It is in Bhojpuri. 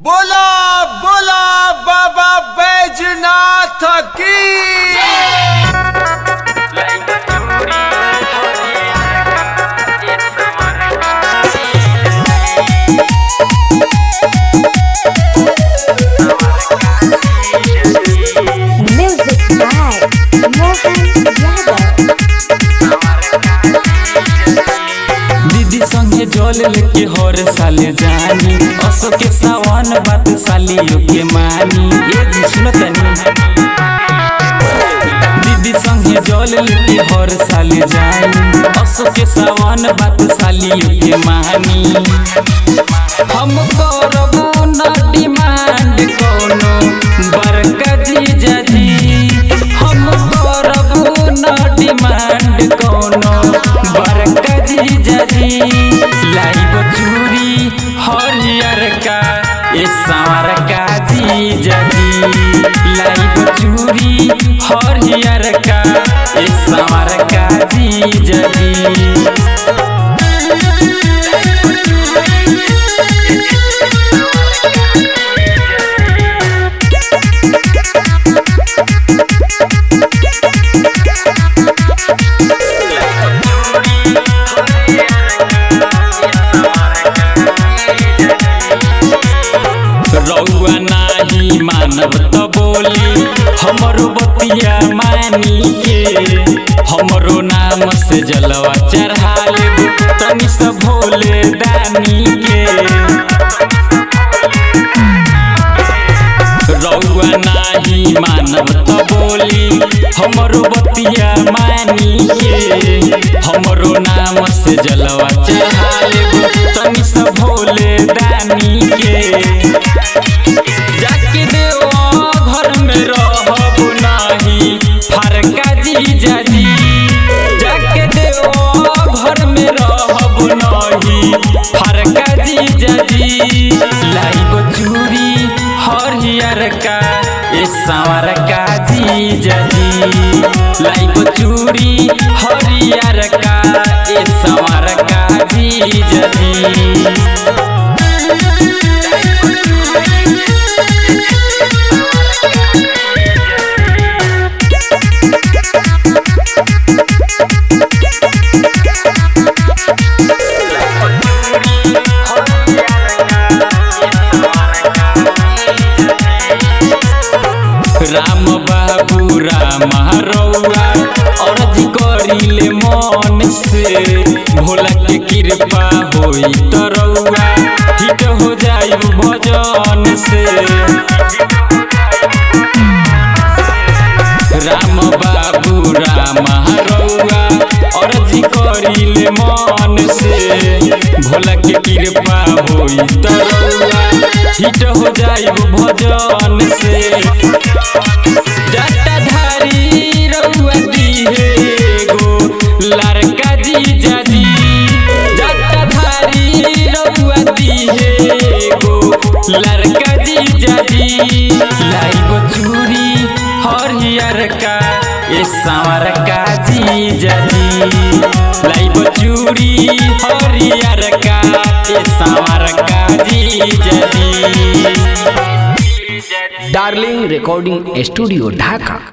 बोला बोला बाबा बैजनाथ की Music by Mohan Yadav. दीदी संगे जल लेके हर साले जानी असो के सावन बात सालियो के मानी ये जी सुनो तनी दीदी संगे जल लेके हर साले जानी असो के सावन बात सालियो के मानी हम करबो न डिमांड कोनो बड़का जीजा जी हम करबो न डिमांड कोनो बड़का जीजा जी लाइब चूड़ी हरियर का ए सांवर का जीजा जी लाइब चूड़ी हरियर का ए सांवर का जीजा जी रउआ नाही मानव त बोली हमरो बतिया मानी के हमरो नाम से जलवा चढ़ा लेबू तनी से भोले दानी के रउआ नाही मानव त बोली हमरो बतिया मानी के हमरो नाम से जलवा चढ़ा लेबू तनी से भोले दानी के जाके देवा घर में रहब नाही फरका जीजा जी जाके देवा घर में रहब नाही फरका जीजा जी लाइब चूड़ी हरियर का ए सांवर का जीजा जी लाइब चूड़ी हरियर का ए सांवर का जीजा जी राम बाबू राम रउआ अर्जी करिले मन से भोला के कृपा होई त रउआ हिट हो जाई भजन से राम बाबू राम रउआ अर्जी करिले मन से भोला के कृपा होई त रउआ हिट हो जाई भजन से जटाधारी रउआ दिहे गो लड़का जीजा जी जटाधारी रउआ दिहे गो लड़का जीजा जी लाइब चूड़ी हरियर का ए सांवर का जीजा जी लाइब चूड़ी हरियर का ए सांवर का जीजा जी डार्लिंग रिकॉर्डिंग स्टूडियो ढाका